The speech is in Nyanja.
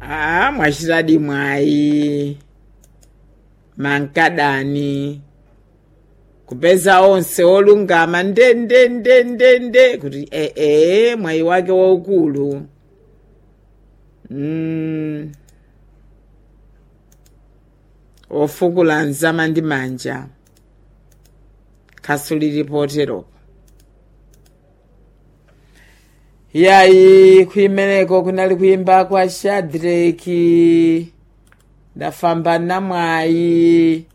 ah mwachitadi mwayi mankadani kupeza onse olungama nde nde nde nde nde kuti ee mwayi wake waukulu mm. ofukula nzama ndi manja khasu lilipoteropo yayi kuimeneko kunali kuimba kwa shadraki ndafamba namwayi